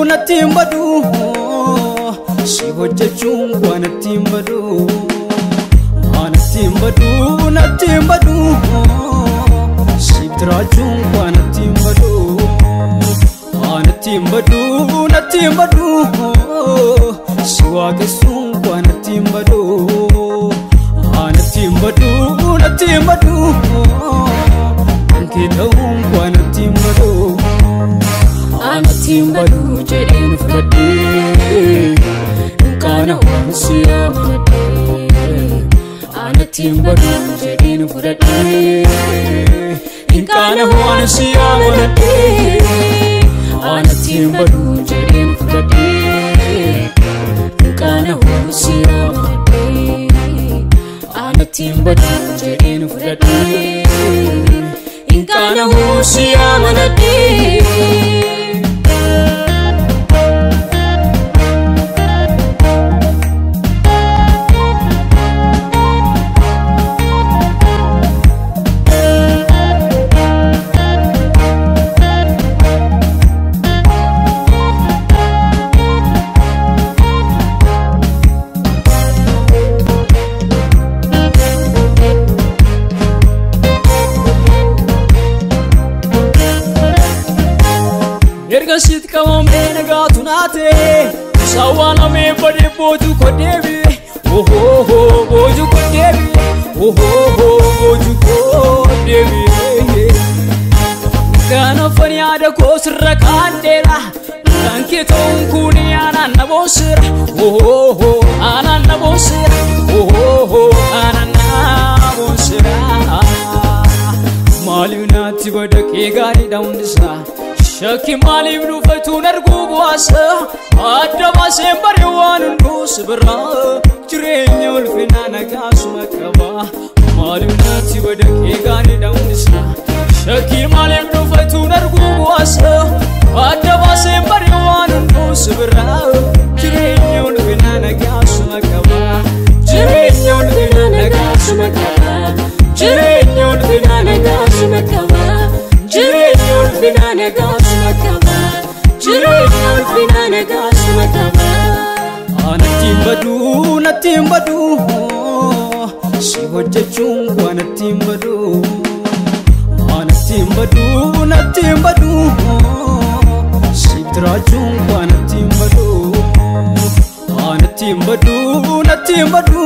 natti hin badu si hojjechuun koo natti hin badu natti hin badu natti hin badu siif jiraachuun koo natti hin badu natti hin badu natti hin badu si waaqessuun koo natti hin badu natti hin badu natti hin badu kan kee ta'uun koo natti hin badu Anatti hin badu jedheen fudhadhee Dunkaana hoomsi amanadhee Anatti hin badu jedheen fudhadhee Dunkaana hoomsi amanadhee Anatti hin badu jedheen fudhadhee Dunkaana hoomsi amanadhee Anatti hin badu jedheen fudhadhee Dunkaana hoomsi amanadhee erga siit qabamee nagaatu naate sawwaalamee badee booju ko deebi'e ohoho booju ko deebi'e ohoho booju ko deebi'e kana fani yaada koo sirra kaadheera kan kee ta'uun kun aanaan na boonsira ohoho aanaan na boonsira ohoho aanaan na boonsira maaliif naatti badaqee gaariidha hundisaa Shakki maaliif dhufatuun arguu bu'aasa adda baaseen bare waan hunduus bira jireenya ulfinaa nagaasuma qaba maaliif naatti badaqee gaariidha hundisaa Shakki maaliif dhufatuun arguu bu'aasa adda baaseen bare waan hunduus bira jireenya ulfinaa nagaasuma qaba jireenya ulfinaa nagaasuma qaba Jireenya ulfinaa nagaasuma qaba Jireenya ulfinaa nagaasuma qaba Jireenya ulfinaa nagaasuma qaba Natti hin badu natti hin badu si hojjechuun koo natti hin badu natti hin badu natti hin badu siif jiraachuun koo natti hin badu natti hin badu natti hin badu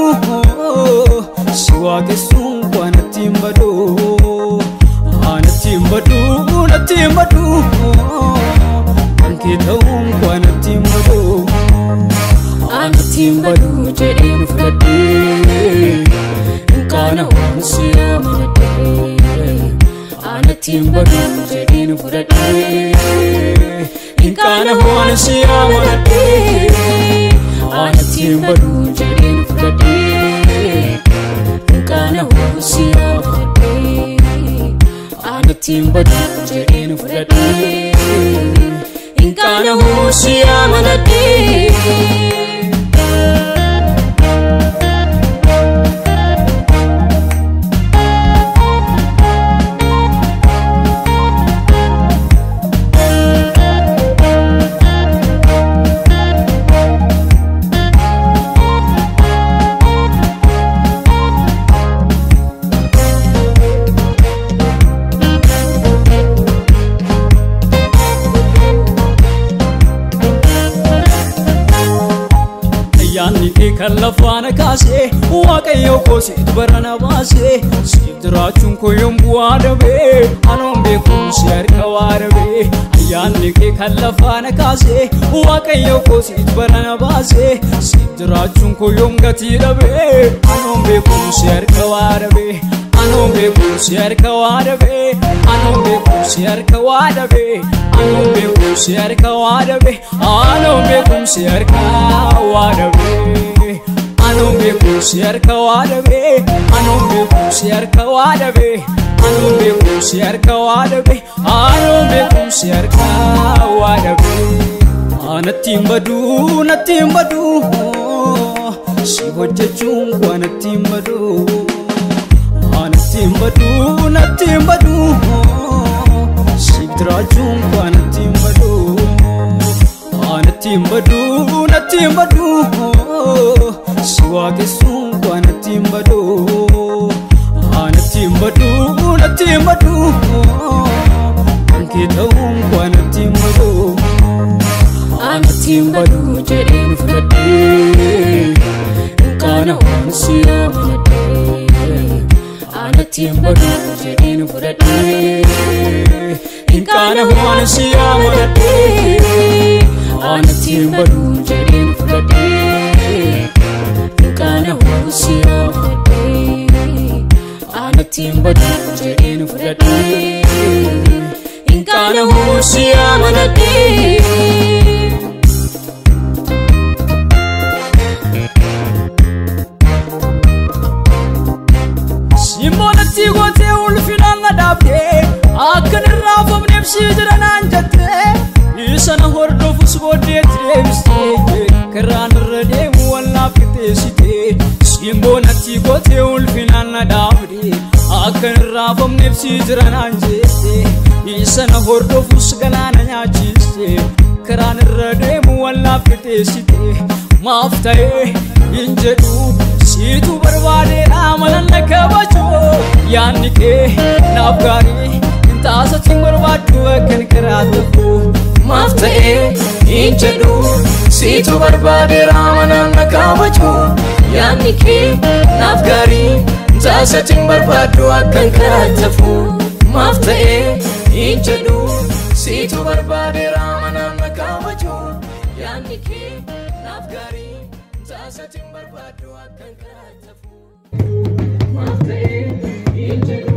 si waaqessuun koo natti hin badu natti hin badu natti hin badu kan kee ta'uun koo natti hin badu. Anatti hin badu jedheen fudhadhee Dunkaana hoomsi amanadhee Anatti hin badu jedheen fudhadhee Dunkaana hoomsi amanadhee Anatti hin badu jedheen fudhadhee Dunkaana hoomsi amanadhee Anatti hin badu jedheen fudhadhee Dunkaana hoomsi amanadhee Ayyaanni kee kan lafaana kaasee waaqayyo koo siit barana baasee siif jiraachuun koo yoom bu'aa dhabee anoon beekumsi harka waa dhabee ayyaanni kee kan lafaana kaasee waaqayyo koo siit barana baasee siif jiraachuun koo yoom gatii dhabee anoon beekumsi harka waa dhabee anoon beekumsi harka waa dhabee anoon beekumsi harka waa dhabee anoon beekumsi harka waa dhabee anoon beekumsi harka waa dhabee anoon beekumsi harka waa dhabee anoon beekumsi harka waa dhabee anoon beekumsi harka waa dhabee anoon beekumsi harka waa dhabee natti hin badu natti hin badu si hojjechuun koo natti hin badu natti hin badu natti hin badu siif jiraachuun koo natti hin badu natti hin badu natti hin badu si waaqessuun kwa natti hin badu natti hin badu natti hin badu kan kee ta'uun kwa natti hin badu anatti hin badu jedheen fudhadhee kana waan si amanadhee anatti hin badu jedheen fudhadhee Kana waan si amanadhee anatti hin badu jedheen fudhadhee kana waan si amanadhee anatti hin badu jedheen fudhadhee kana waan si amanadhee. Simboonatti gootee ulfinaan na dhaabdee akka hin raafamneef si jira naan jettee isa na hordofus booddeetti deebistee karaan irra deemu wallaaf qixxeessitee simboonatti gootee ulfinaan na dhaabdee akka hin raafamneef si jira naan jettee isa na hordofus galaana nyaachistee karaan irra deemu wallaaf qixxeessitee maaf ta'ee hin jedhu siitu barbaadeedha malanna kabajoo yaanni kee naaf gaarii hin taasatiin barbaaddu akkan karaa tokko maaf ta'ee hin jedhu siitu barbaadeera malanna kabajoo yaanni kee naaf gaarii hin taasatiin barbaaddu akkan karaa tafu maaf ta'ee hin jedhu siitu barbaadeera malanna kabajoo yaanni kee naaf gaarii hin taasatiin barbaaddu akkan karaa tafu maaf ta'ee hin jedhu